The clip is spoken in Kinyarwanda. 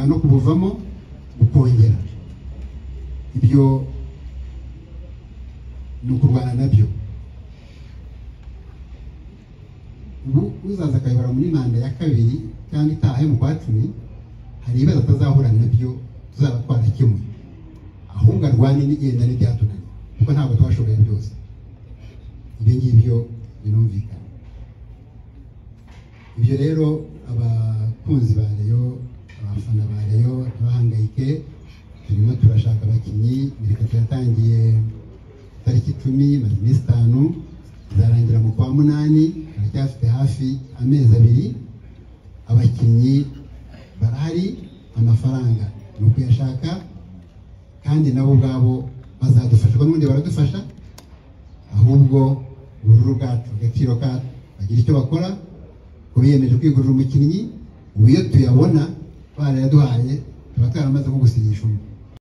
no kubuvamo gukongera ibyo ni ukurwana nabyo ubu uzaza akayobora muri manda ya kabiri cyangwa itaha yo mu kwa cumi hari ibibazo atazahura nabyo tuzaba twarakemuye ahubwo arwane n'igenda n'ibyatunaniye kuko ntabwo twashoboye byose ibyo ngibyo birumvikana ibyo rero abakunzi ba reyo abafana ba reyo ntibahangayike turimo turashaka abakinnyi imurikagurisha yatangiye tariki icumi maze iminsi itanu izarangira mu kwa munani haracyafite hafi amezi abiri abakinnyi barahari amafaranga ni ukuyashaka kandi nabo ubwabo bazadufasha kuko n'ubundi baradufasha ahubwo ubururu bwacu agaciro kacu bagira icyo bakora ko biyemeje kwigurira umukinnyi ubu iyo tuyabona barayaduhaye tuba twaramaze nko gusinyisha umuntu